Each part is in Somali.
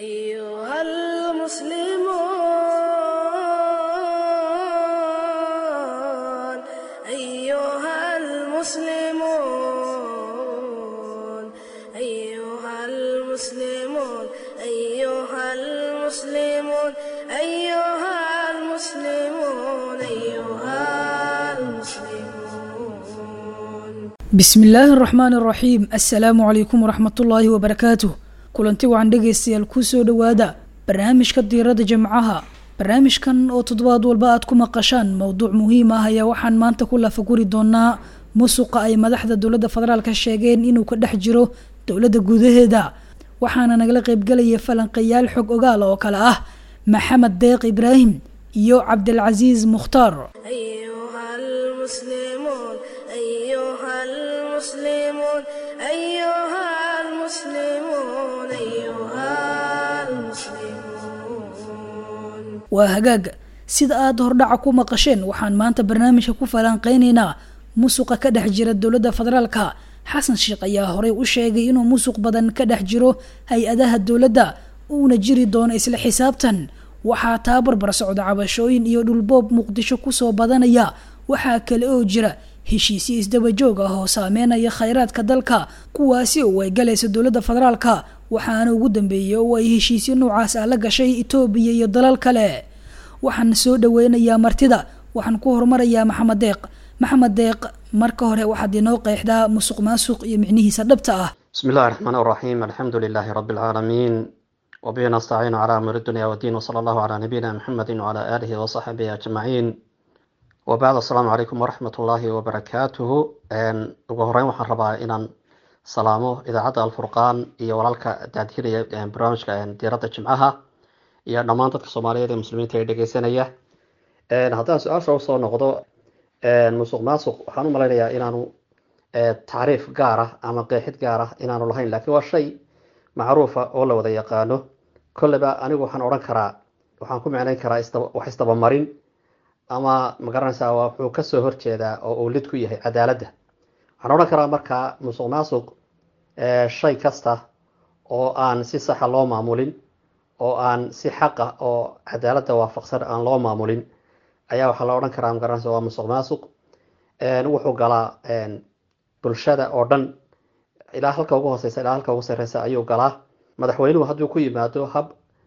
أيها المسلمون أيها المسلمون أيها المسلمون أيها المسلمون أيها المسلمون أيها المسلمون bismillaahi araxmaan araxiim assalaamu calaykum waraxmatullaahi wabarakaatuh kulanti wacan dhegaystayaal kusoo dhowaada barnaamijka diirada jimcaha barnaamijkan oo toddobaad walba aad ku maqashaan mowduuc muhiim ah ayaa waxaan maanta ku lafaguri doonaa musuqa ay madaxda dowladda federaalka sheegeen inuu ka dhex jiro dowladda gudaheeda waxaana nagala qeybgelaya falanqeyaal xog ogaal oo kale ah maxamed deeq ibraahim iyo cabdilcasiis mukhtaar أيها المسلمون أيها المسلمون أيها المسلمون أيها المسلمون waa hagaaga sida aada hordhaca ku maqasheen waxaan maanta barnaamijka ku falanqeyneynaa musuqa ka dhex jira dowladda federaalka xasan sheekh ayaa horey u sheegay inuu musuq badan ka dhex jiro hay-adaha dowladda uuna jiri doono isla xisaabtan waxaa taa barbar socda cabashooyin iyo dhulboob muqdisho kusoo badanaya waxaa kale oo jira heshiisyo isdaba joog ah oo saameynaya khayraadka dalka kuwaasi oo ay galaysa dowladda federaalka waxaana ugu dambeeyay oo ay heshiisyo noocaas ah la gashay itoobiya iyo dalal kale waxaan soo dhaweynayaa martida waxaan ku horumarayaa maxamed deeq maxamed deeq marka hore waxaad inoo qeexdaa musuq maasuq iyo micnihiisa dhabta ah بسم الله الرحمن الرحيم الحمد لله رب العالمين وبه نستعين على أمر الدنيا والدين وصلى الله على نبينا محمد وعلى آله وصحبه أجمعين وبعد السلام عليكم ورحمة الله وبركاته أن ugu horeyn waxaan rabaa inaan salaamo idaacadda alfurqaan iyo walaalka daadhiraya barnaamijka diiradda jimcaha iyo dhammaan dadka soomaaliyeed ee muslimiinta ee dhegeysanaya haddaan su-aasha usoo noqdo musuq maasuq waxaan u malaynayaa inaanu tacriif gaar ah ama qeexid gaar ah inaanu lahayn laakiin waa shay macruufa oo la wada yaqaano kolleyba anigu waxaan odhan karaa waxaan ku micnayn karaa isdaba- wax isdabamarin ama magaranaysaa waa wuxuu kasoo horjeedaa oo uu lid ku yahay cadaaladda waxaan odhan karaa markaa musuq maasuq eh, shay kasta oo aan si saxa loo maamulin oo aan si xaqa oo cadaaladda waafaqsan aan loo maamulin ayaa waxaa la odhan karaa magaranaysa waa musuq maasuq En, wuxuu galaa en, bulshada oo dhan ilaa halka ugu hooseysa ilaa halka ugu sareysa ayuu galaa madaxweynuhu hadduu ku yimaado hab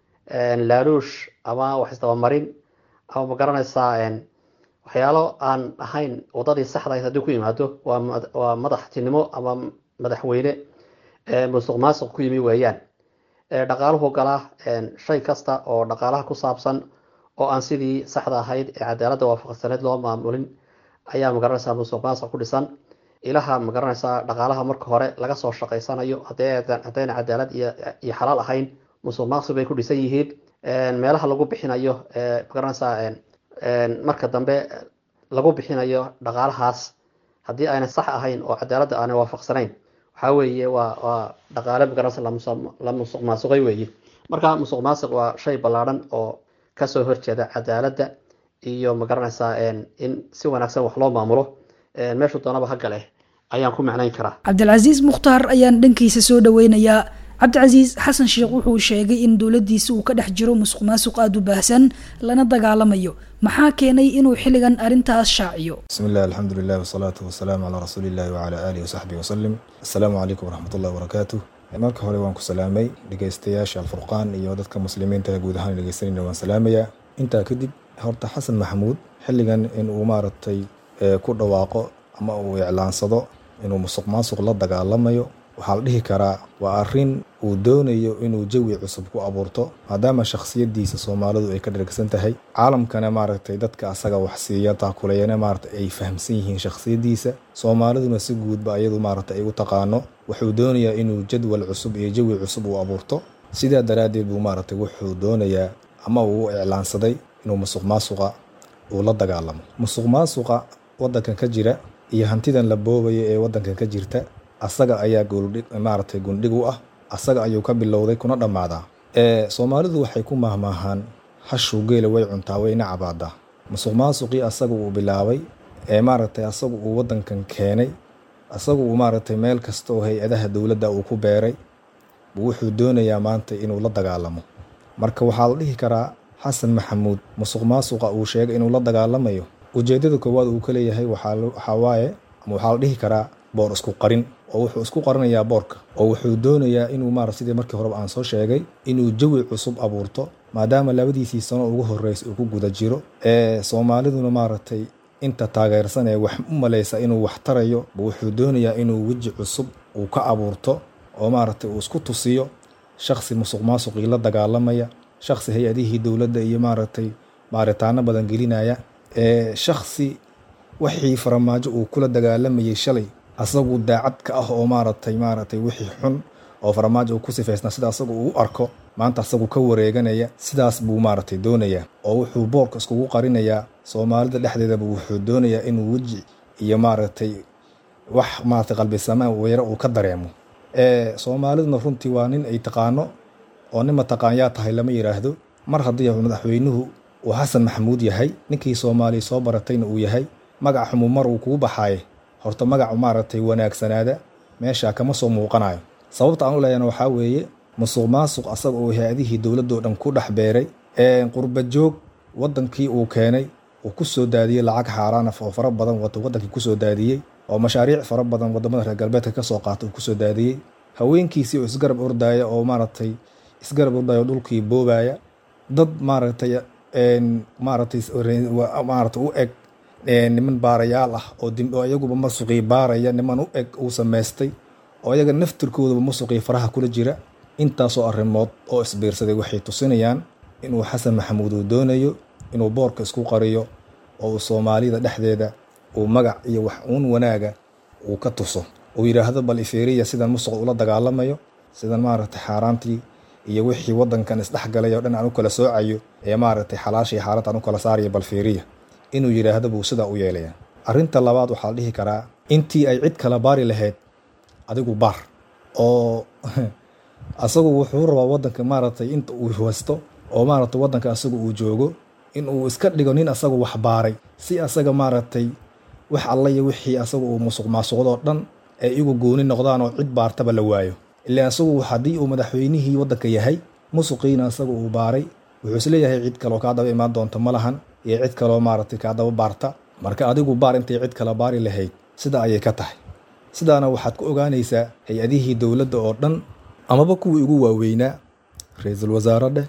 en, laaluush ama wax isdabamarin ama magaranaysaa en, waxyaalo aan ahayn wadadii saxda ahayd hadduu ku yimaado waa mad- waa madaxtinimo ama madaxweyne eh, musuq maasuq ku yimi weeyaan Eh, dhaqaaluhu galaa en, shay kasta oo dhaqaalaha ku saabsan oo aan sidii saxda ahayd ee cadaaladda waafaqsaneed loo maamulin ayaa magaranaysaa musuq maasuq ku dhisan ilaha magaranaysaa dhaqaalaha marka hore laga soo shaqaysanayo haddii aydan- haddayna cadaalad iyo iyo xalaal ahayn musuq maasuq bay ku dhisan yihiin En, meelaha lagu bixinayo eh, magaranaysaa en- en, marka dambe lagu bixinayo dhaqaalahaas haddii ayna sax ahayn oo cadaaladda aanay waafaqsanayn waxaa weeye waa waa dhaqaale magaranaysa la musuq- la musuq maasuqay weeye marka musuq maasuq waa shay ballaadhan oo kasoo horjeeda cadaaladda iyo magaranaysaa en, in si wanaagsan wax loo maamulo En, meeshuu doonaba ha gale ayaan ku macnayn karaa cabdilcasiis mukhtaar ayaan dhankiisa soo dhaweynayaa cabdicasiis xasan sheekh wuxuu sheegay in dowladiisa uu ka dhex jiro musuq maasuq aada u baahsan lana dagaalamayo maxaa keenay inuu xilligan arrintaas shaaciyo بسم الله الحمد لله والصلاة والسلام على رسول الله وعلى آله وصحبه وسلم السلام عليكم ورحمة الله وبركاته marka hore waan ku salaamay dhegeystayaasha alfurqaan iyo dadka muslimiinta ee guud ahaan dhegeysanayna waan salaamayaa intaa kadib horta xasan maxamuud xilligan in uu maaragtay ee, ku dhawaaqo ama uu iclaansado inuu musuq maasuq la dagaalamayo waxaa la dhihi karaa waa arrin uu doonayo inuu jawi cusub ku abuurto maadaama shakhsiyadiisa soomaalidu ay ka dhergsan tahay caalamkana maaragtay dadka asaga wax siiya taakulayana maaragtay ay fahamsan yihiin shakhsiyadiisa soomaaliduna si guudba ayadu maaragtay ay u taqaano wuxuu doonayaa inuu jadwal cusub iyo jawi cusub uu abuurto sidaa daraaddeed buu maaragtay wuxuu doonayaa ama uu u iclaansaday inuu musuq maasuqa uu la dagaalamo musuq maasuqa waddankan ka jira iyo hantidan la boobaya ee waddankan ka jirta asaga ayaa gooldhig maaragtay gundhig u ah asaga ayuu ka bilowday kuna dhammaadaa ee soomaalidu waxay ku mahmaahaan hashuu geela way cuntaa wayna cabaadaa musuq maasuqii asaga uu bilaabay ee maaragtay asagu uu waddankan keenay asagu uu maaragtay meel kasta oo hay-adaha dowladda uu ku beeray buu wuxuu doonayaa maanta inuu la dagaalamo marka waxaa la dhihi karaa xasan maxamuud musuq maasuqa uu sheegay inuu la dagaalamayo ujeedada koowaad uu ka leeyahay waxaa waaye ama waxaa la dhihi karaa boor isku qarin oo wuxuu isku qarinayaa boorka oo wuxuu doonayaa inuu maarata sidii markii horeba aan soo sheegay inuu jawi cusub abuurto maadaama labadiisii sano ugu horreysa uu ku guda jiro ee soomaaliduna maaragtay inta taageersan ee wax u malaysa inuu wax tarayo wuxuu doonayaa inuu weji cusub uu ka abuurto oo maaragtay uu isku tusiyo shakhsi musuq maasuqii la dagaalamaya shakhsi hay-adihii dowladda iyo maaragtay baaritaano badan gelinaya ee shakhsi wixii faramaajo uu kula dagaalamayay shalay asagu daacad ka ah oo maaragtay maaragtay wixii xun oo faramaajo uu ku sifaysnaa sida asagu uu u arko maanta asagu ka wareeganaya sidaas buu maaragtay doonayaa oo wuxuu boorka iskugu qarinayaa soomaalida dhexdeedaba wuxuu doonayaa inuu weji iyo maaragtay wax maaragtay qalbisamaan weero uu ka dareemo ee soomaaliduna runtii waa nin ay taqaano oo nin mataqaan yaa tahay lama yidhaahdo mar haddii madaxweynuhu uu xasan maxamuud yahay ninkii soomaaliya soo baratayna uu yahay magac xumu mar uu kugu baxaaye horta magacu maaragtay wanaagsanaada meesha kama soo muuqanayo sababta aan u leeyana waxaa weeye musuq maasuq asaga oo hay-adihii dowladoo dhan ku dhex beeray qurba joog wadankii uu keenay uu ku soo daadiyey lacag xaaraan oo fara badan wato wadankii kusoo daadiyey oo mashaariic fara badan wadamada reer galbeedka kasoo qaata uu kusoo daadiyey haweenkiisii oo isgarab ordaya oo maaragtay isgarab ordaya oo dhulkii boobaya dad maaragtay maaragtay maaragtay u eg niman baarayaal ah oo oo iyaguba masuqii baaraya niman u eg uu samaystay oo iyaga naftirkoodaba masuqii faraha kula jira intaasoo arrimood oo isbiirsaday waxay tusinayaan inuu xasan maxamuud uu doonayo inuu boorka isku qariyo oo uu soomaalida dhexdeeda uu magac iyo wax uun wanaaga uu ka tuso uu yidhaahdo bal ifeeriya sidan musuq ula dagaalamayo sidan maaragtay xaaraantii iyo wixii wadankan isdhexgalay oo dhan aan u kala soocayo ee maaragtay xalaashii xaaranta aan u kala saarayo bal fiiriya inuu yidhaahdo buu sidaa u yeelaya arrinta labaad waxaa la dhihi karaa intii ay cid kala baari lahayd adigu baar oo asagu wuxuu rabaa wadanka maaragtay inta uu haysto oo maaragtay wadanka asagu uu joogo in uu iska dhigo nin asagu wax baaray si asaga maaragtay wax alla iyo wixii asagu uu musuq maasuqdoo dhan ay igu gooni noqdaan oo cid baartaba la waayo ilaa asagu haddii uu madaxweynihii wadanka yahay musuqiina asagu uu baaray wuxuu isleeyahay cid kaloo kaa daba imaan doonta ma lahan iyo cid kaloo maaragtay kaa daba baarta marka adigu baar intay cid kala baari lahayd sida ayay ka tahay sidaana waxaad ku ogaanaysaa hay-adihii dowladda oo dhan amaba kuwii ugu waaweynaa ra-iisul wasaare dheh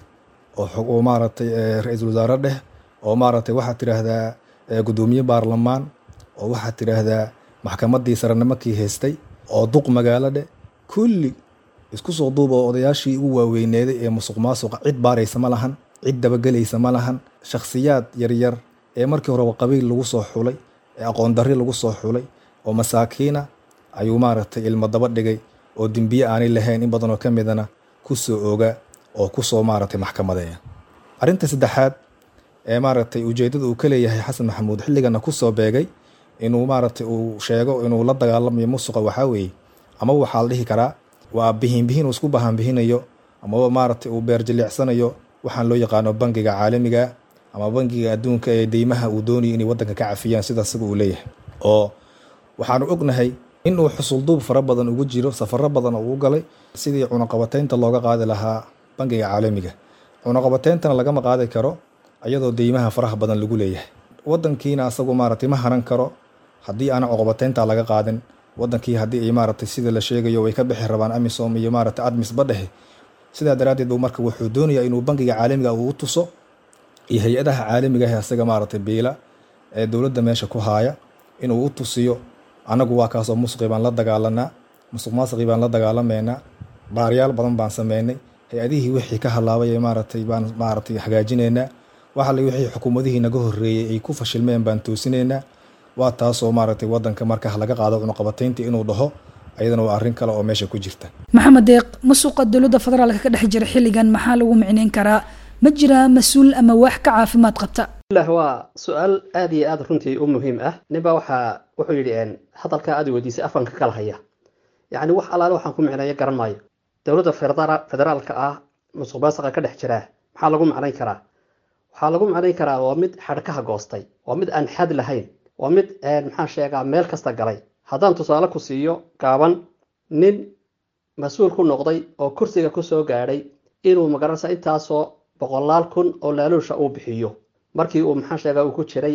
oo maaragtay ra-iisul wasaare dheh oo maaragtay waxaad tidhaahdaa guddoomiye baarlamaan oo waxaad tidhaahdaa maxkamaddii sare nimankii haystay oo duq magaalo dheh kulli isku soo duuba oo odayaashii ugu waaweyneeday ee musuq maasuqa cid baaraysa ma lahan cid dabagelaysa ma lahan shakhsiyaad yaryar ee markii horeba qabiil lagu soo xulay ee aqoon darri lagu soo xulay oo masaakiina ayuu maaragtay ilmo daba dhigay oo dembiye aanay lahayn in badanoo ka midana ku soo oga oo ku soo maaragtay maxkamadeeya arrinta saddexaad ee maaragtay ujeeddada uu ka leeyahay xasan maxamuud xilligana ku soo beegay inuu maaragtay uu sheego inuu la dagaalamayo musuqa waxaa weeye amaba waxaa la dhihi karaa waa bihinbihin uu isku bahanbihinayo amaba maaragtay uu beerjilicsanayo waxaan loo yaqaano bangiga caalamiga ama bangiga adduunka ee deymaha uu doonayo inay waddanka ka cafiyaan sida isaga uu leeyahay oo waxaanu ognahay inuu xusulduub fara badan ugu jiro safaro badan oo uu galay sidii cunaqabateynta looga qaadi lahaa bangiga caalamiga cunaqabateyntana lagama qaadi karo ayadoo deymaha faraha badan lagu leeyahay wadankiina asagu maaragtay ma haran karo haddii aana cuqabateynta laga qaadin wadankii haddii ay maaragtay sida la sheegayo way ka bixi rabaan amisom iyo maaragtay admis badhehe sidaa daraaddeed buu marka wuxuu doonayaa inuu bangiga caalamiga uu u tuso iyo hay-adaha caalamiga ah asaga maaragtay biila ee dowladda meesha ku haaya inuu u tusiyo annagu waa kaasoo musuqi baan la dagaalanaa musuq maasuqii baan la dagaalamaynaa baaryaal badan baan sameynay hay-adihii wixii ka halaabay ee maaragtay baan maaragtay hagaajinaynaa waxale wixii xukuumadihii naga horreeyey ay ku fashilmeen baan toosinaynaa waa taasoo maaragtay wadanka marka laga qaado cunuqabateynta inuu dhaho ayadana waa arrin kale oo meesha ku jirta maxamed deeq musuqa dowladda federaalka ka dhex jira xilligan maxaa lagu micneyn karaa ma jiraa mas-uul ama wax ka caafimaad qabta lah waa su-aal aada iyo aada runtii u muhiim ah ninbaa waxaa wuxuu yidhi hadalkaa aada weydiisay afanka kala haya yacni wax allaale waxaan ku micneeyo garan maayo dowladda federaalka ah musuq maasuqa ka dhex jiraa maxaa lagu macnayn karaa waxaa lagu macnayn karaa waa mid xadhkaha goostay waa mid aan xad lahayn waa mid maxaan sheegaa meel kasta galay haddaan tusaale ku siiyo gaaban nin mas-uul ku noqday oo kursiga kusoo gaadhay inuu magaranaysa intaasoo boqolaal kun oo laaluusha uu bixiyo markii uu maxaan sheegaa uu ku jiray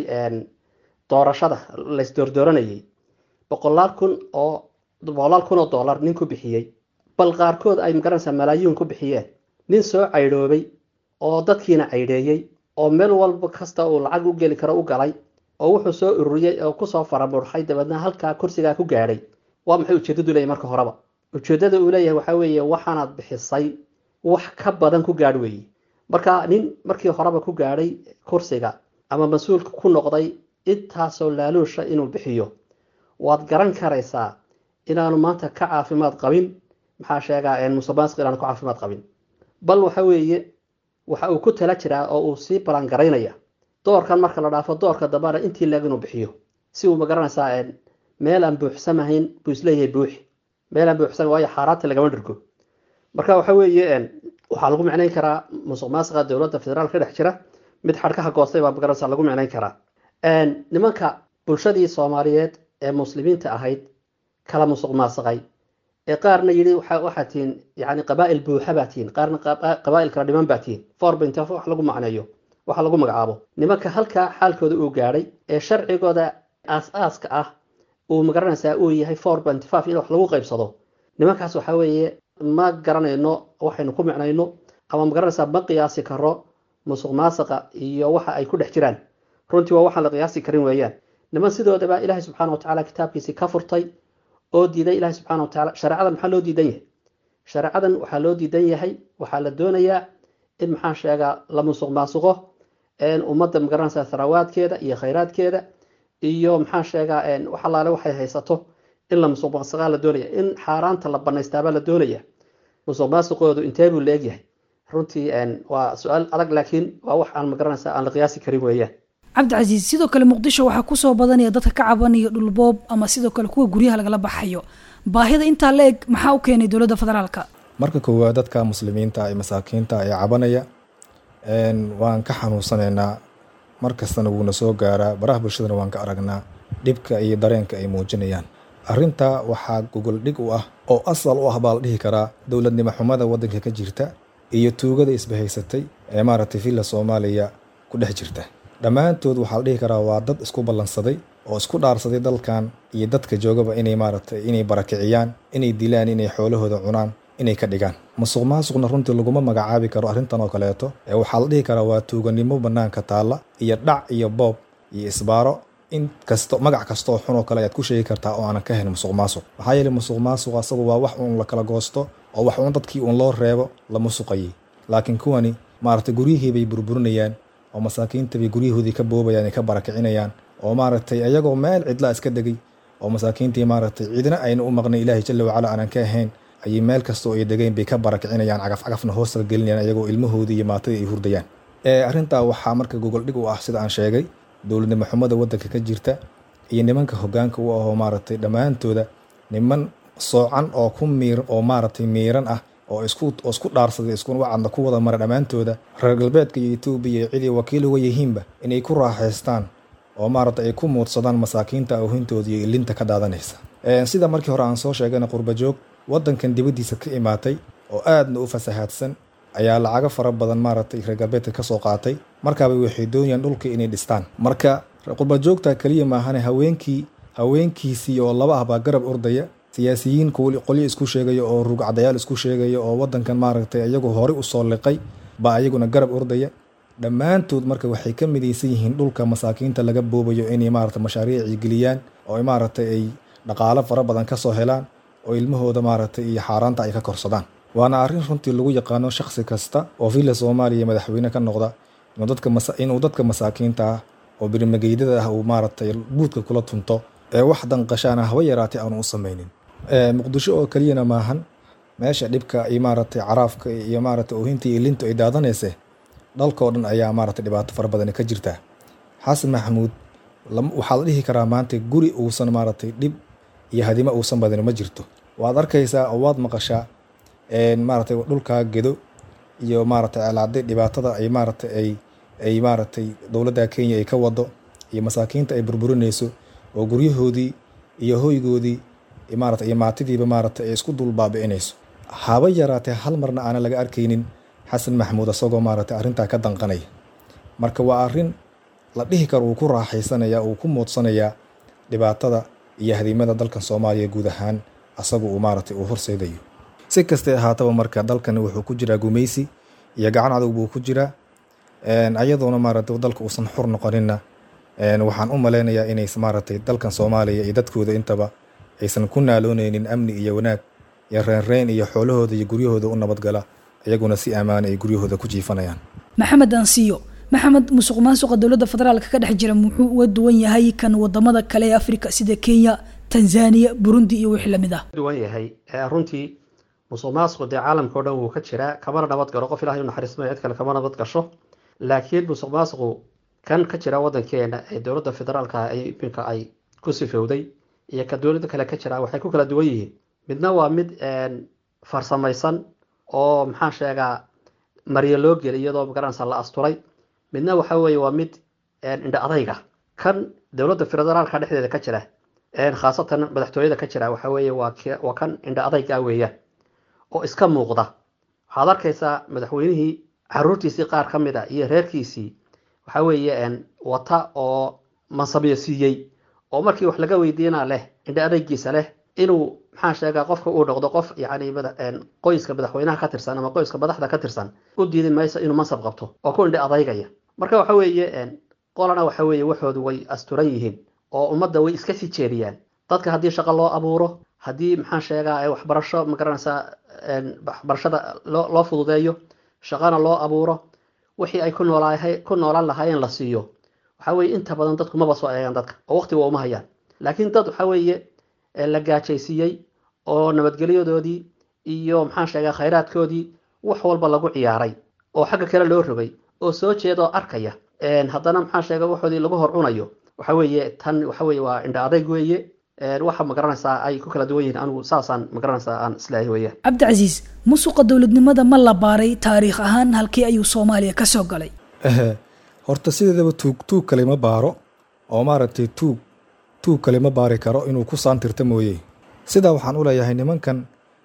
doorashada laysdoordooranayay boqolaal kun oo boqolaal kun oo dollar nin ku bixiyey bal qaarkood ay magaranaysaa malaayiin ku bixiyeen nin soo caydhoobay oo dadkiina caydheeyey oo meel walba kasta uu lacag u geli karo u galay oo wuxuu soo ururiyey oo kusoo faramurxay dabeedna halkaa kursigaa ku gaadhay waa maxay ujeedadu leeyahy marka horeba ujeedada uu leeyahay waxaa weeye waxaanaad bixisay wax ka badan ku gaadh weeye marka nin markii horeba ku gaadhay kursiga ama mas-uulka ku noqday intaasoo laaluusha inuu bixiyo waad garan karaysaa inaanu maanta ka caafimaad qabin maxaa sheegaa musuqmaasuq inaanu ka caafimaad qabin bal waxa weeye waxa uu ku tala jiraa oo uu sii balangaraynaya doorkan marka la dhaafo doorka dambana intii leeg inuu bixiyo si uu magaranaysaa meel aan buuxsamahayn buu isleeyahay buuxi meel aan buuxsamayn waayo xaaraanta lagama dhirgo marka waxa weeye waxaa lagu micnayn karaa musuq maasuqa dowladda federaal ka dhex jira mid xadhkaha goostay baa magaranaysaa lagu micnayn karaa nimanka bulshadii soomaaliyeed ee muslimiinta ahayd kala musuq maasuqay ee qaarna yidhi waxaa tihiin yani qabaa'il buuxa baa tihiin qaarna qabaa'il kala dhiman baa tihiin forbint wax lagu macneeyo waxa lagu magacaabo nimanka halkaa xaalkooda uu gaadhay ee sharcigooda aas-aaska ah uu magaranaysaa uu yahay forbint five in wax lagu qaybsado nimankaas waxa weeye ma garanayno waxaynu ku micnayno ama magaranaysaa ma qiyaasi karo musuq maasuqa iyo waxa ay ku dhex jiraan runtii waa waxaan la qiyaasi karin weeyaan niman sidoodaba ilaahay subxaana watacaala kitaabkiisii ka furtay oo diiday ilaahay subxaana watacaala shareecadan maxaa loo diidan yahay shareecadan waxaa loo diidan yahay waxaa la doonayaa in maxaan sheegaa la musuq maasuqo ummadda magaranaysaa tharawaadkeeda iyo khayraadkeeda iyo maxaan sheegaa wax allaale waxay haysato in la musuq maasuqaa la doonaya in xaaraanta la banaystaabaa la doonaya musuq maasuqoodu intee buu la egyahay runtii waa su-aal adag laakiin waa wax aan magaranaysaa aan la qiyaasi karin weeyaan cabdicasiis sidoo kale muqdisho waxaa kusoo badanaya dadka ka cabanaya dhulboob ama sidoo kale kuwa guryaha lagala baxayo baahida intaa la eg maxaa u keenay dowladda federaalka marka koowaad dadka muslimiinta ee masaakiinta ee cabanaya waan ka xanuunsanaynaa mar kastana wuuna soo gaaraa baraha bulshadana waan ka aragnaa dhibka iyo dareenka ay muujinayaan arrintaa waxaa gogol dhig u ah oo asal u ah baa la dhihi karaa dowladnimo xumada waddanka ka jirta iyo tuugada isbahaysatay ee maaragtay villa soomaaliya ku dhex jirta dhammaantood waxaa la dhihi karaa waa dad isku ballansaday oo isku dhaarsaday dalkan iyo dadka joogaba inay maaragtay inay barakiciyaan inay dilaan inay xoolahooda cunaan inay ka dhigaan musuq maasuqna runtii laguma magacaabi karo arrintan oo kaleeto ee waxaa la dhihi karaa waa tuuganimo bannaanka taalla iyo dhac iyo boob iyo isbaaro in kasto magac kastooo xun oo kale ayaad ku sheegi kartaa oo aanan ka hayn musuq maasuq maxaa yeeley musuq maasuq asagu waa wax uun la kala goosto oo wax uun dadkii uun loo reebo la musuqayay laakiin kuwani maaragtay guryihii bay burburinayaan oo masaakiinta bay guryahoodii ka boobayaan ay ka barakicinayaan oo maaragtay ayagoo meel cidlaa iska degay oo masaakiintii maaragtay cidna ayna u maqnay ilaahay jalla wacala aanan ka ahayn ayay meel kastoo ay degeen bay ka barakicinayaan cagaf cagafna hoosta gelinayaan ayagoo ilmahoodii iyo maatadii ay hurdayaan arrintaa waxaa marka gogol dhig u ah sida aan sheegay dowladnimo xumada waddanka ka jirta iyo nimanka hoggaanka u ahoo maaragtay dhammaantooda niman soocan oo ku miir oo maaragtay miiran ah oo isku oo isku dhaarsaday isku wacadna ku wada mara dhammaantooda reer galbeedka iyo etoobiya iyo cidii wakiil uga yihiinba inay ku raaxaystaan oo maaragtay ay ku muudsadaan masaakiinta awhintooda iyo ilinta ka daadanaysa sida markii hore aan soo sheegayna qurbajoog waddankan dibaddiisa ka imaatay oo aadna u fasahaadsan ayaa lacago fara badan maaragtay reer galbeedka ka soo qaatay markaaba waxay doonayaan dhulka inay dhistaan marka qurbajoogta keliya maahane haweenkii haweenkiisii oo laba ah baa garab ordaya siyaasiyiin qolyo isku sheegaya oo rugcadayaal isku sheegaya oo waddankan maaragtay iyagu horey u soo liqay baa iyaguna garab ordaya dhammaantood marka waxay ka midaysan yihiin dhulka masaakiinta laga boobayo inay maaragtay mashaariicii geliyaan oo maaragtay ay dhaqaalo fara badan ka soo helaan oo ilmahooda maaragtay iyo xaaraanta ay ka korsadaan waana arrin runtii lagu yaqaano shakhsi kasta oo villa soomaaliya madaxweyne ka noqda inuu dadka masaakiinta ah oo birmageydada ah uu maaragtay buudka kula tunto ee wax danqashaana haba yaraatay aanu u samaynin muqdisho oo keliyana maahan meesha dhibka iyo maaragtay caraafka iyo maaragtay oohinta iyo lintu ay daadanayse dhalkoo dhan ayaa maaragtay dhibaato fara badan ka jirta xasan maxamuud waxaa la dhihi karaa maanta guri uusan maaragtay dhib iyo hadimo uusan badin ma jirto waad arkaysaa oo waad maqashaa maaragtay dhulkaa gedo iyo maaragtay alaaday dhibaatada ay maaragtay ay ay maaragtay dowladda kenya ay ka wado iyo masaakiinta ay burburinayso oo guryahoodii iyo hoygoodii maarata iyo maatidiiba maaragtay ay isku dul baabi'inayso haba yaraatee hal marna aanan laga arkaynin xasan maxamuud isagoo maaragtay arrintaa ka danqanaya marka waa arrin la dhihi karo uu ku raaxaysanaya uu ku muudsanayaa dhibaatada iyo hadiimada dalkan soomaaliya guud ahaan asagu uu maaragtay uu horseedayo si kastay ahaataba marka dalkan wuxuu ku jiraa gumaysi iyo gacan adag buu ku jiraa ayadoona maaragtay dalka uusan xur noqoninna waxaan u maleynayaa inay maaragtay dalkan soomaaliya iyo dadkooda intaba aysan ku naalooneynin amni iyo wanaag iyo reenreen iyo xoolahooda iyo guryahooda u nabadgala iyaguna si ammaana ay guryahooda ku jiifanayaan maxamed ansiyo maxamed musuq maasuqa dowladda federaalka ka dhex jira muxuu uga duwan yahay kan wadamada kale ee afrika sida kenya tanzania burundi iyo wixii lamid ah duwan yahay runtii musuq maasuqu dee caalamka o dhan wuu ka jiraa kamana nabad galo qof ilahay u naxariismayo cid kale kama nabad gasho laakiin musuq maasuqu kan ka jira wadankeena ee dowladda federaalka ay iminka ay ku sifowday iyo ka dowladda kale ka jira waxay ku kala duwan yihiin midna waa mid farsamaysan oo maxaan sheegaa maryo loo geli iyadoo magaranaysa la asturay midna waxa weeye waa mid indha adayga kan dowladda federaalka dhexdeeda ka jira khaasatan madaxtooyada ka jira waxa weeye waa waa kan indha adayga weeyaan oo iska muuqda waxaad arkaysaa madaxweynihii caruurtiisii qaar ka mid a iyo reerkiisii waxa weeye wata oo mansabiyo siiyey oo markii wax laga weydiina leh indha adaygiisa leh inuu maxaan sheegaa qofka uu noqdo qof yani qoyska madaxweynaha ka tirsan ama qoyska madaxda ka tirsan u diidi mayso inuu mansab qabto oo ku indha adaygaya marka waxa weeye qolana waxa weeye waxoodu way asturan yihiin oo ummadda way iska sii jeediyaan dadka haddii shaqo loo abuuro haddii maxaan sheegaa waxbarasho magaranaysaa waxbarashada loo loo fududeeyo shaqana loo abuuro wixii ay ku noolaahay ku noolaan lahaayeen la siiyo waxa weeye inta badan dadku maba soo eegaan dadka oo waqti waa uma hayaan laakiin dad waxa weeye la gaajaysiiyey oo nabadgelyadoodii iyo maxaan sheegaa khayraadkoodii wax walba lagu ciyaaray oo xagga kale loo rogay oo soo jeeda oo arkaya haddana maxaan sheega waxoodii lagu hor cunayo waxa weeye tan waxa weeye waa indha adayg weeye waxa magaranaysaa ay ku kala duwan yihiin anigu saasaan magaranaysaa aan islaahay weeyaan cabdicasiis musuqa dowladnimada ma la baaray taariikh ahaan halkii ayuu soomaaliya ka soo galay horta sideedaba tuug tuug kale ma baaro oo maaragtay tuug tuug kale ma baari karo inuu ku saantirta mooye sidaa waxaan u leeyahay nimankan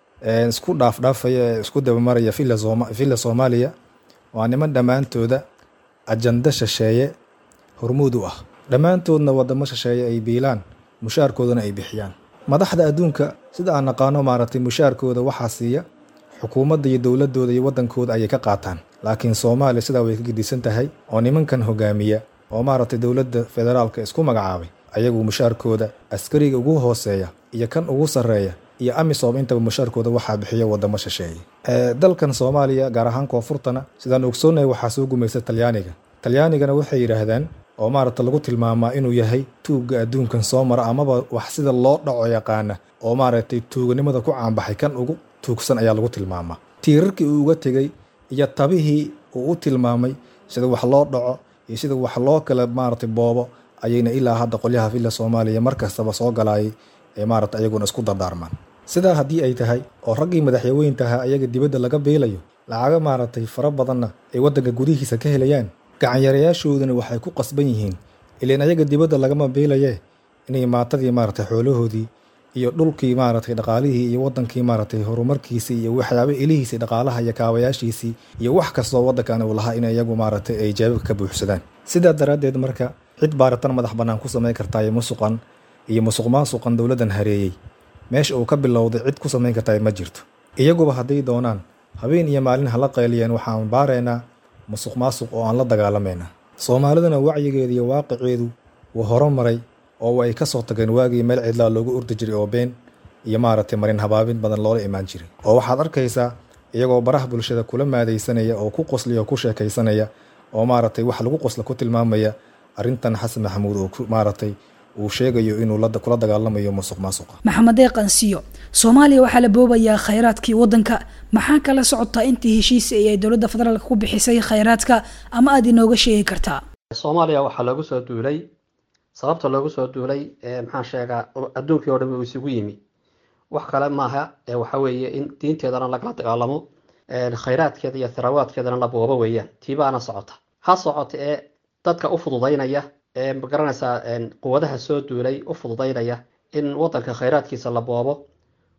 isku dhaafdhaafaya ee isku dabamaraya villa soomaaliya waa niman dhammaantooda ajanda shisheeye hormuud u ah dhammaantoodna wadamo shisheeye ay biilaan mushaarkoodana ay bixiyaan madaxda adduunka sida aan naqaano maaragtay mushaarkooda waxaa siiya xukuumadda iyo dowladooda iyo waddankooda ayay ka qaataan laakiin soomaaliya sidaa way ka gedisan tahay oo nimankan hogaamiya oo maaragtay dowladda federaalka isku magacaabay ayagu mushaarkooda askariga ugu hooseeya iyo kan ugu sarreeya iyo amisom intaba mushaarkooda waxaa bixiya wadamo shisheeye dalkan soomaaliya gaar ahaan koonfurtana sidaan ogsoonahay waxaa soo gumaysa talyaaniga talyaanigana waxay yidhaahdaan oo maaragta lagu tilmaamaa inuu yahay tuugga adduunkan soo mara amaba wax sida loo dhaco yaqaana oo maaragtay tuuganimada ku caanbaxay kan ugu tuugsan ayaa lagu tilmaamaa tiirarkii uu uga tegey iyo tabihii uu u tilmaamay sida wax loo dhaco iyo sida wax loo kala maaragtay boobo ayayna ilaa hadda qolyaha villa soomaaliya mar kastaba soo galaayay ee maaragta ayaguna isku dardaarmaan sidaa haddii ay tahay oo raggii madaxyaweyntaha ayaga dibadda laga biilayo lacaga maaragtay fara badanna ay waddanka gudihiisa ka helayaan gacanyarayaashooduna waxay ku qasban yihiin ilaan ayaga dibadda lagama biilaye inay maatadii maaragtay xoolahoodii iyo dhulkii maaragtay dhaqaalihii iyo waddankii maaragtay horumarkiisii iyo waxyaaba ilihiisii dhaqaalaha iyo kaabayaashiisii iyo wax kastoo waddankan uu lahaa in iyagu maaragtay ay jaababka ka buuxsadaan sidaa daraaddeed marka cid baaritan madax bannaan ku samayn kartaayo musuqan iyo musuq maasuqan dowladdan hareeyey meesha uu ka bilowday cid ku samayn kartaa ma jirto iyaguba hadday doonaan habeen iyo maalin hala qayliyeen waxaan baaraynaa musuq maasuq oo aan la dagaalamayna soomaaliduna wacyigeeda iyo waaqiceedu wuu horumaray oo ay ka soo tageen waagii meel cidlaa loogu urdi jiray oo been iyo maaragtay marin habaabin badan loola imaan jiray oo waxaad arkaysaa iyagoo baraha bulshada kula maadaysanaya oo ku qosliya oo ku sheekaysanaya oo maaragtay wax lagu qosla ku tilmaamaya arrintan xasan maxamuud oo maaragtay uu sheegayo inuu kula dagaalamayo musuq maasuqa maxamedee qansiyo soomaaliya waxaa la boobayaa khayraadkii waddanka maxaa kala socotaa intii heshiis ay dowladda federaalka ku bixisay khayraadka ama aada inooga sheegi kartaa soomaaliya waxaa loogu soo duulay sababta loogu soo duulay maxaan sheegaa adduunkii oo dhan uu isugu yimi wax kale maaha waxa weeye in diinteedana lagala dagaalamo khayraadkeeda iyo tharawaadkeedana la boobo weeyaan tiibaana socota ha socota ee dadka u fududaynaya ee magaranaysaa quwadaha soo duulay u fududaynaya in waddanka khayraadkiisa la boobo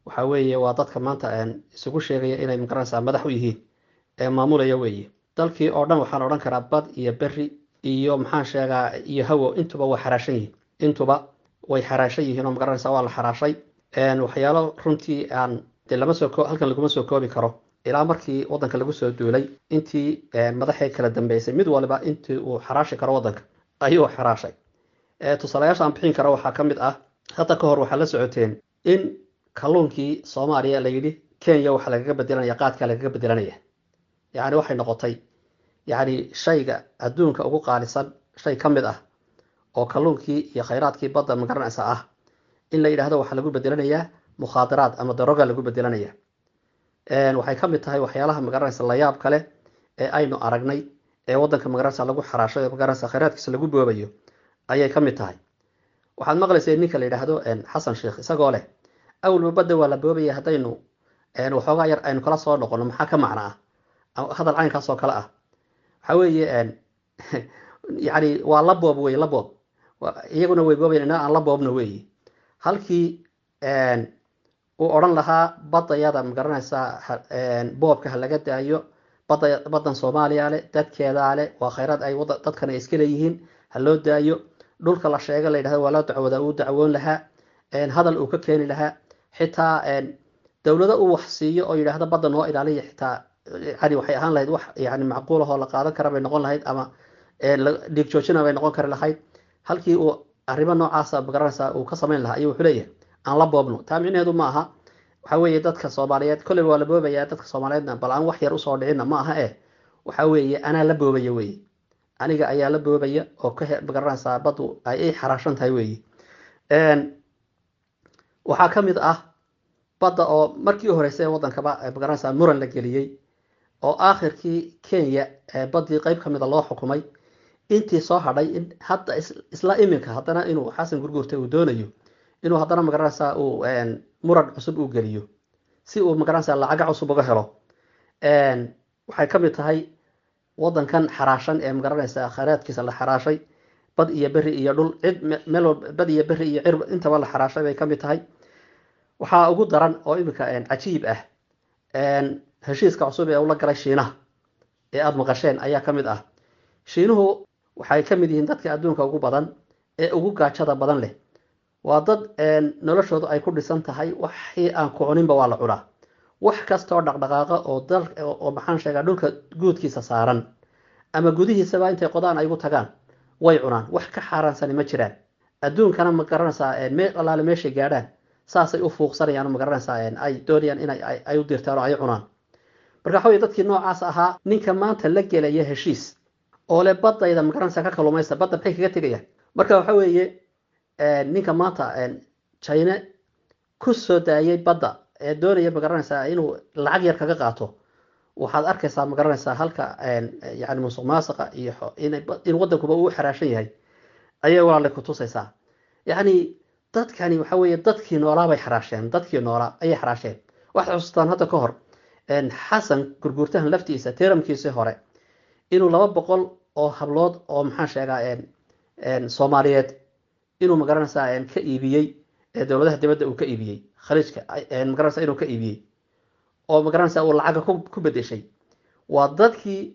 waxa weeye waa dadka maanta isugu sheegaya inay magaranaysaa madax u yihiin ee maamulaya weeye dalkii oo dhan waxaan odhan karaa bad iyo beri iyo maxaan sheegaa iyo hawo intuba way xaraashan yihiin intuba way xaraashan yihiin oo magaranaysaa waa la xaraashay waxyaalo runtii aan dee lama soo halkan laguma soo koobi karo ilaa markii wadanka lagu soo duulay intii madaxii kala dambeysay mid waliba intii uu xaraashi karo wadanka ayuu xaraashay tusaalayaasha aan bixin karo waxaa ka mid ah hadda ka hor waxaa la socoteen in kalluunkii soomaaliya la yidhi kenya waxaa lagaga bedelanaya qaadkaa lagaga bedelanaya yacni waxay noqotay yacni shayga adduunka ugu qaalisan shay ka mid ah oo kalluunkii iyo khayraadkii badda magaranaysa ah in la yidhaahdo waxaa lagu bedelanayaa mukhaadaraad ama daroga lagu bedelanaya waxay ka mid tahay waxyaalaha magaranaysa layaab kale ee aynu aragnay ee wadanka magaranaysa lagu xaraasho ee magaranaysa khayraadkiisa lagu boobayo ayay ka mid tahay waxaad maqlaysay ninka la yidhaahdo xasan sheekh isagoo leh awalba badda waa la boobaya haddaynu waxoogaa yar aynu kala soo noqono maxaa ka macna ah hadal caynkaas oo kale ah waxa weeye yani waa la boob wey la boob iyaguna way boobayan inaa aan la boobno weeye halkii uu odhan lahaa badayada magaranaysaa boobka ha laga daayo bada badan soomaaliya leh dadkeedaa leh waa khayraad ay dadkan ay iska leeyihiin ha loo daayo dhulka la sheega la yidhahdo waa loo dacwooda uu dacwoon lahaa hadal uu ka keeni lahaa xitaa dowlado uu wax siiyo oo yidhaahdo badda noo ilaaliya xitaa yani waxay ahaan lahayd wax yani macquul ahoo la qaadan kara bay noqon lahayd ama dhiig joojina bay noqon kari lahayd halkii uu arrimo noocaasa magaranaysaa uu ka samayn lahaa ayuu wuxuu leeyahay aan la boobno taa micnaheedu ma aha waxa weeye dadka soomaaliyeed kolleyba waa la boobayaa dadka soomaaliyeedna bal aan wax yar usoo dhicinna ma aha eh waxa weeye anaa la boobaya weeye aniga ayaa la boobaya oo ka magaranaysaa baddu ay ay xaraashan tahay weeye waxaa ka mid ah badda oo markii u horreysay ee waddankaba magaranaysaa muran la geliyey oo aakhirkii kenya baddii qeyb ka mida loo xukumay intii soo hadhay in hadda isla iminka haddana inuu xasan gurgurta uu doonayo inuu haddana magaranaysaa uu muran cusub uu geliyo si uu magaranaysaa lacaga cusub uga helo waxay ka mid tahay waddankan xaraashan ee magaranaysaa khayraadkiisa la xaraashay bad iyo beri iyo dhul cid meel walba bad iyo beri iyo cir intaba la xaraashay bay ka mid tahay waxaa ugu daran oo iminka cajiib ah heshiiska cusub ee ula galay shiinaha ee aada maqasheen ayaa ka mid ah shiinuhu waxay ka mid yihiin dadka adduunka ugu badan ee ugu gaajada badan leh waa dad noloshoodu ay ku dhisan tahay waxii aan ku cuninba waa la cunaa wax kastaoo dhaqdhaqaaqa oo dal oo maxaan sheegaa dhulka guudkiisa saaran ama gudihiisaba intay qodaan ay ugu tagaan way cunaan wax ka xaaraansani ma jiraan adduunkana ma garanaysaa meel allaale meeshay gaadhaan saasay u fuuqsanayaan oo ma garanaysaa ay doonayaan inay ay u dirtaan oo ay cunaan marka waxa weye dadkii noocaas ahaa ninka maanta la gelaya heshiis oo le badayda ma garanaysaa ka kalumaysta badda maxay kaga tegayaan marka waxa weeye ninka maanta china ku soo daayay badda ee doonaya magaranaysaa inuu lacag yar kaga qaato waxaad arkaysaa magaranaysaa halka yani musuq maasuqa iyo in waddankuba uu xaraashan yahay ayay walaalay ku tusaysaa yacni dadkani waxa weeye dadkii noolaa bay xaraasheen dadkii noolaa ayay xaraasheen waxaad xusuustaan hadda ka hor xasan gurguurtahan laftiisa teramkiisii hore inuu laba boqol oo hablood oo maxaan sheegaa soomaaliyeed inuu magaranaysaa ka iibiyey dowladaha dibadda uu ka iibiyey khaliijka magaranaysaa inuu ka iibiyey oo magaranaysaa uu lacaga ku bedeshay waa dadkii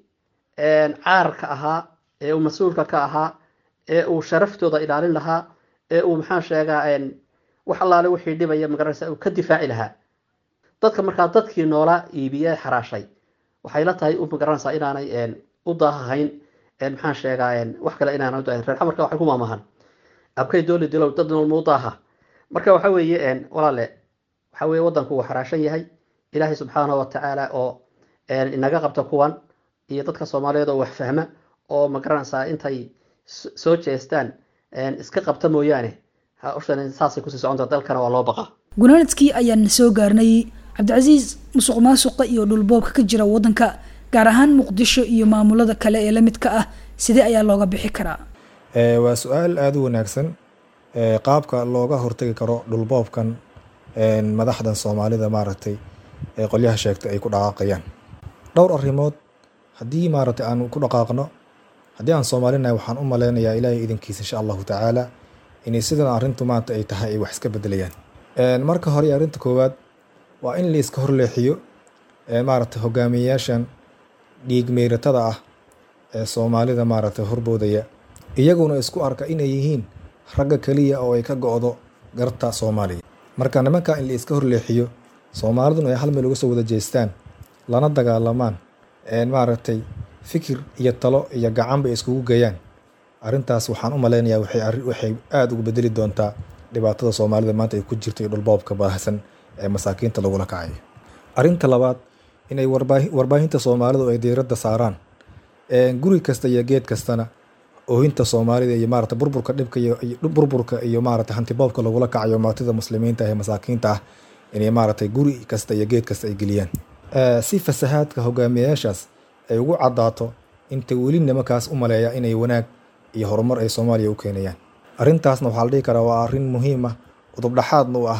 caarka ahaa ee uu mas-uulka ka ahaa ee uu sharaftooda ilaalin lahaa ee uu maxaan sheegaa wax allaale wixii dhibaya magaranaysaa uu ka difaaci lahaa dadka markaa dadkii noolaa iibiye xaraashay waxay la tahay u magaranaysaa inaanay u daahahayn maxaan sheegaa wax kale inaana udahayn reer xamarka waxay ku maamahan abkay dooli dilow dad noolma u daaha marka waxa weeye walaale waxa weeye waddanku uu xaraashan yahay ilaahay subxaanahu watacaala oo inaga qabta kuwan iyo dadka soomaaliyeed oo wax fahma oo magaranaysaa intay soo jeestaan iska qabta mooyaane hawshan saasay kusii soconta dalkana waa loo baqa gunaanadkii ayaan soo gaarnay cabdicasiis musuq maasuqa iyo dhulboobka ka jira waddanka gaar ahaan muqdisho iyo maamulada kale ee la midka ah sidee ayaa looga bixi karaa waa su-aal aada u wanaagsan qaabka looga hortagi karo dhulboobkan madaxdan soomaalida maaragtay ee qolyaha sheegtay ay ku dhaqaaqayaan dhowr arrimood haddii maaragtay aan ku dhaqaaqno haddii aan soomaalinahay waxaan u maleynayaa ilaahay idinkiisa insha allahu tacaala inay sidan arrintu maanta ay tahay ay wax iska bedelayaan marka hore arrinta koowaad waa in la iska horleexiyo maaragtay hogaamiyeyaashan dhiig meeratada ah ee soomaalida maaragtay horboodaya iyaguna isku arka inay yihiin ragga keliya oo ay ka go-do garta soomaaliya marka nimanka in la iska horleexiyo soomaaliduna ay hal meel uga soo wada jeestaan lana dagaalamaan maaragtay fikir iyo talo iyo gacan bay iskugu geeyaan arrintaas waxaan u malaynayaa waxay aada ugu bedeli doontaa dhibaatada soomaalida maanta ay ku jirto iyo dhulboobka baahsan ee masaakiinta lagula kacayo arrinta labaad inay warbaahinta soomaalidu ay diiradda saaraan guri kasta iyo geed kastana oohinta soomaalida iyo maarata burburka dhibka iyo burburka iyo maarata hantiboobka lagula kacayo maatida muslimiinta ee masaakiinta ah inay maaragtay guri kasta iyo geed kasta ay geliyaan si fasahaadka hogaamiyayaashaas ay ugu caddaato inta weli nimankaas u maleeya inay wanaag iyo horumar ay soomaaliya u keenayaan arrintaasna waxaa la dhihi karaa waa arrin muhiim ah udubdhaxaadna u ah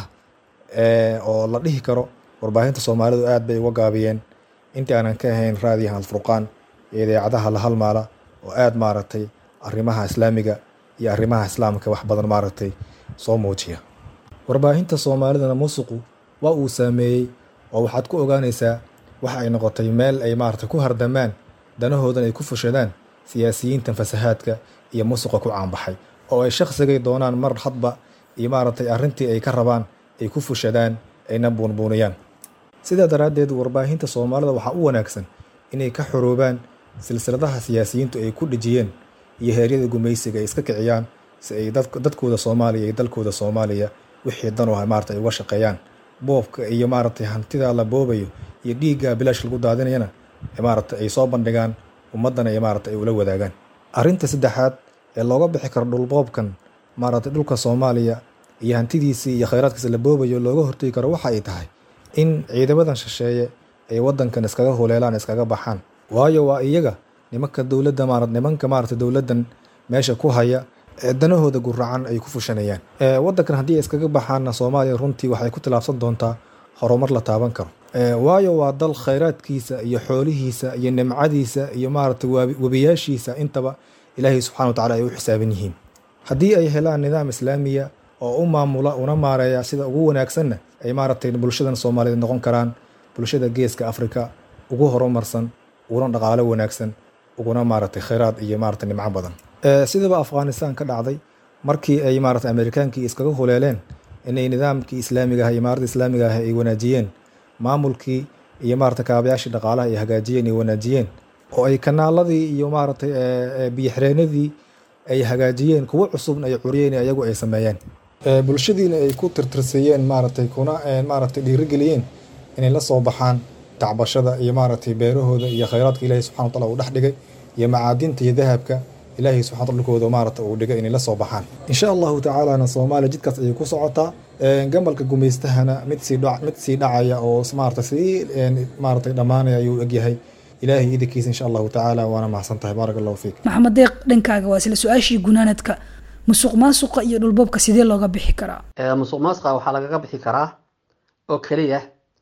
oo la dhihi karo warbaahinta soomaalidu aad bay uga gaabiyeen intii aanan ka ahayn raadiyaha alfurqaan iyo idaacadaha la halmaala oo aada maaragtay arrimaha islaamiga iyo arrimaha islaamka wax badan maaragtay soo muujiya warbaahinta soomaalidana musuqu waa uu saameeyey oo waxaad ku ogaanaysaa waxa ay noqotay meel ay maaragtay ku hardamaan danahoodan ay ku fushadaan siyaasiyiintan fasahaadka iyo musuqa ku caanbaxay oo ay shaqsigay doonaan mar hadba iyo maaragtay arrintii ay ka rabaan ay ku fushadaan ayna buunbuuniyaan sidaa daraaddeed warbaahinta soomaalida waxaa u wanaagsan inay ka xoroobaan silsiladaha siyaasiyiintu ay ku dhejiyeen iyo heeryada gumaysiga ay iska kiciyaan si ay dadkooda soomaaliya iyo dalkooda soomaaliya wixii dan u ah maarata ay uga shaqeeyaan boobka iyo maaragtay hantida la boobayo iyo dhiigga bilaash lagu daadinayana maaragtay ay soo bandhigaan ummaddana ay maarata ay ula wadaagaan arrinta saddexaad ee looga bixi karo dhulboobkan maaragtay dhulka soomaaliya iyo hantidiisii iyo khayraadkiisa la boobayo looga hortegi karo waxa ay tahay in ciidamadan shisheeye ay waddankan iskaga huleelaan iskaga baxaan waayo waa iyaga nimanka dowladda maara nimanka maaragtay dowladdan meesha ku haya ee danahooda guracan ay ku fushanayaan waddankan haddii ay iskaga baxaanna soomaaliya runtii waxay ku tilaabsan doontaa horumar la taaban karo waayo waa dal khayraadkiisa iyo xoolihiisa iyo nimcadiisa iyo maaragtay webiyaashiisa intaba ilaahay subxana wa tacala ay u xisaaban yihiin haddii ay helaan nidaam islaamiya oo u maamula una maareeya sida ugu wanaagsanna ay maaragtay bulshadan soomaaliyeed noqon karaan bulshada geeska afrika ugu horumarsan uguna dhaqaalo wanaagsan uguna maaragtay khayraad iyo maaragtay nimco badan sidaba afghanistan ka dhacday markii ay maaragtay amerikaankii iskaga huleeleen inay nidaamkii islaamiga ah iyo maaradda islaamiga ah ay wanaajiyeen maamulkii iyo maaragtay kaabayaashii dhaqaalaha ay hagaajiyeen ay wanaajiyeen oo ay kanaaladii iyo maaragtay biyoxireenadii ay hagaajiyeen kuwo cusubna ay curiyeen ayagu ay sameeyeen bulshadiina ay ku tirtirsiiyeen maaragtay kuna maaragtay dhiirigeliyeen inay la soo baxaan tacbashada iyo maaragtay beerahooda iyo khayraadka ilaahay subxana wataala uu dhex dhigay iyo macaadinta iyo dahabka ilaahay subxana dhulkooda maaragta uu dhigay inay la soo baxaan insha allahu tacaalana soomaaliya jidkaas ayay ku socotaa gabalka gumaystahana mid sii dha mid sii dhacaya oo maarata sii maaragtay dhammaanaya ayuu egyahay ilaahay idinkiisa insha allahu tacaala waana mahadsan tahay baaraka allahu fiik maxamed deeq dhankaaga waa isla su-aashii gunaanadka musuq maasuqa iyo dhulboobka sidee looga bixi karaa musuq maasuqa waxaa lagaga bixi karaa oo keliya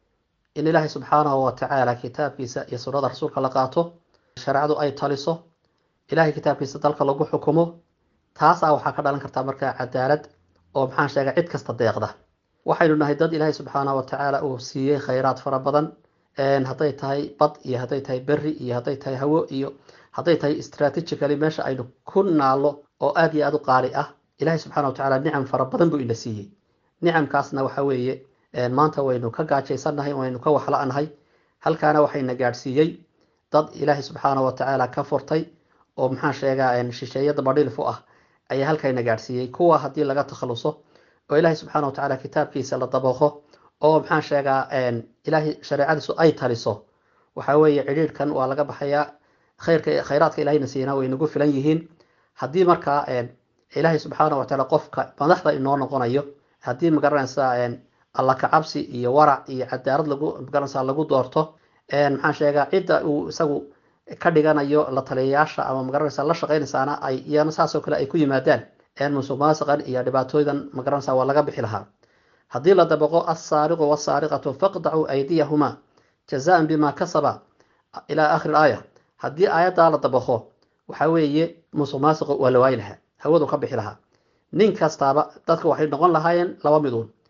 in ilaahay subxaanahu watacaala kitaabkiisa iyo sunnada rasuulka la qaato shareecadu ay taliso ilahay kitaabkiisa dalka lagu xukumo taasaa waxaa ka dhalan kartaa markaa cadaalad oo maxaan sheegay cid kasta deeqda waxaynu nahay dad ilaahay subxaanahu watacaala uu siiyey khayraad fara badan hadday tahay bad iyo hadday tahay berri iyo hadday tahay hawo iyo hadday tahay strategically meesha aynu ku naalo oo aad iyo aad u qaali ah ilahay subxana watacaala nicam fara badan buu ina siiyey nicamkaasna waxa weeye maanta waynu ka gaajaysannahay waynu ka waxla-nahay halkaana waxayna gaadhsiiyey dad ilaahay subxaana watacaala ka furtay oo maxaan sheegaa shisheeyada badhilfu ah ayaa halkayna gaadhsiiyey kuwa haddii laga takhaluso oo ilaahay subxaana watacaala kitaabkiisa la dabaqo oo maxaan sheegaa ilaahay shareecadiisu ay taliso waxa weeye cidhiidhkan waa laga baxayaa khayrka khayraadka ilahayna siina way nagu filan yihiin haddii markaa ilaahay subxaana watacaala qofka madaxda inoo noqonayo haddii magaranaysa alla kacabsi iyo warac iyo cadaalad lagu magaranaysa lagu doorto maxaan sheegaa cidda uu isagu ka dhiganayo la taliyayaasha ama magaranaysa la shaqaynaysaana ay iyana saasoo kale ay ku yimaadaan musuq maasiqan iyo dhibaatooydan magaranaysa waa laga bixi lahaa haddii la dabaqo assaariqu wasaariqatu faqdacuu aydiyahuma jazaan bima kasaba ilaa akhiri aaya haddii aayaddaa la dabaqo waxa weeye musuq maasiqa waa la waayi lahaa hawadu ka bixi lahaa nin kastaaba dadka waxay noqon lahaayeen laba miduun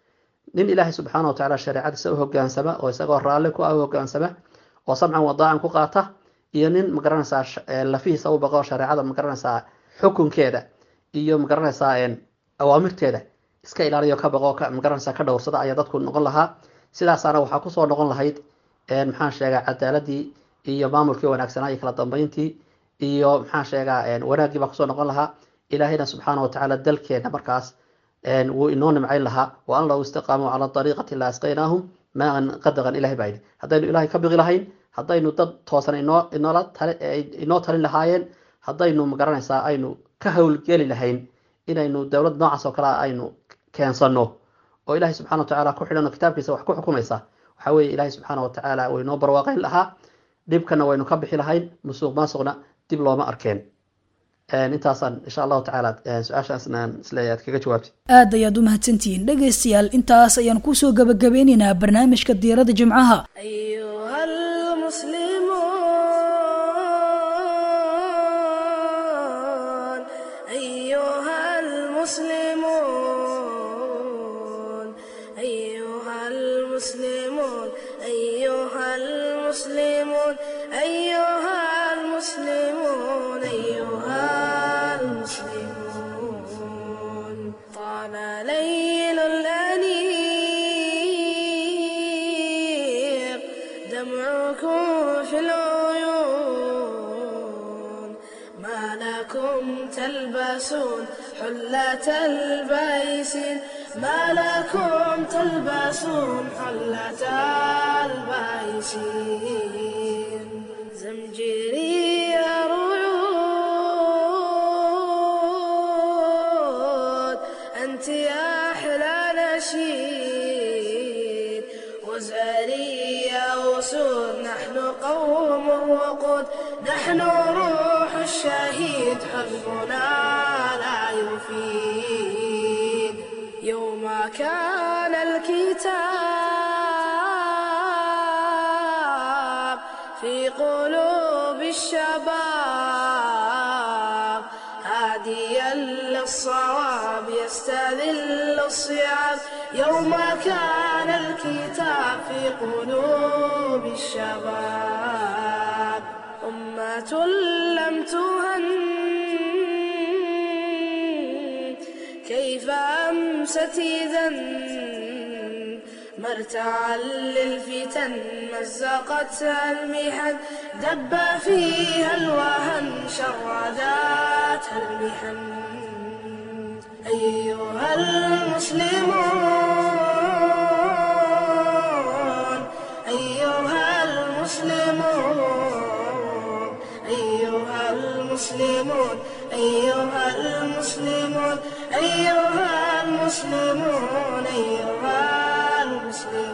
nin ilaahay subxaana wa tacaala shareecadiisa u hogaansama oo isagoo raalli ku ah u hogaansama oo samcan wadaacan ku qaata iyo nin magaranaysaa lafihiisa u baqo shareecada magaranaysaa xukunkeeda iyo magaranaysaa awaamirteeda iska ilaaliyo ka baqo magaranaysaa ka dhowrsada ayaa dadku noqon lahaa sidaasaana waxaa kusoo noqon lahayd maxaan sheegaa cadaaladii iyo maamulkii wanaagsanaa iyo kala dambeyntii iyo maxaan sheegaa wanaaggii baa kusoo noqon lahaa ilaahayna subxaana wa tacaala dalkeena markaas wuu inoo nimcayn lahaa wa an low istiqaamuu cala ariiqati la asqaynaahum maan qadaqan ilahay baa yidhi haddaynu ilaahay ka biqi lahayn haddaynu dad toosan inoo inoola inoo talin lahaayeen haddaynu magaranaysaa aynu ka howlgeli lahayn inaynu dowlad noocaas oo kale aynu keensano oo ilaahay subxana wa tacaala ku xidhan oo kitaabkiisa wax ku xukumaysa waxaa weeye ilaahay subxaana wa tacaala wuu inoo barwaaqayn lahaa dhibkana waynu ka bixi lahayn musuuq maasuqna dib looma arkeen intaasaan insha allahu tacaala su-aashaasna isleeyahay aad kaga jawaabti aad ayaad u mahadsantihiin dhegaystayaal intaas ayaan kusoo gabagabeynaynaa barnaamijka diirada jimcaha أيها المسلمون أيها المسلمون أيها المسلمون أيها المسلمون أيها المسلمون أيها المسلمون طال ليل الأنيق دمعكم في العيون ما لكم تلبسون حلة البيسين ما لكم تلبسون حلة البيسين زمجري رعود أنت يا أحلى نشيد وزاري يا أسود نحن قوم وقود نحن روح الشهيد حزبنا لا يفيد يوم كان الكتاب في قلوب الشباب هاديا للصواب يستذل الصيام يوم كان الكتاب في قلوب الشباب أمة لم تهن كيف أمست إذا مرتعا للفتن مزقتها المحن دب فيها الوهن شرداتها المحن أيها المسلمون أيها المسلمون أيها المسلمون أيها المسلمون أيها المسلمون أيها المسلمون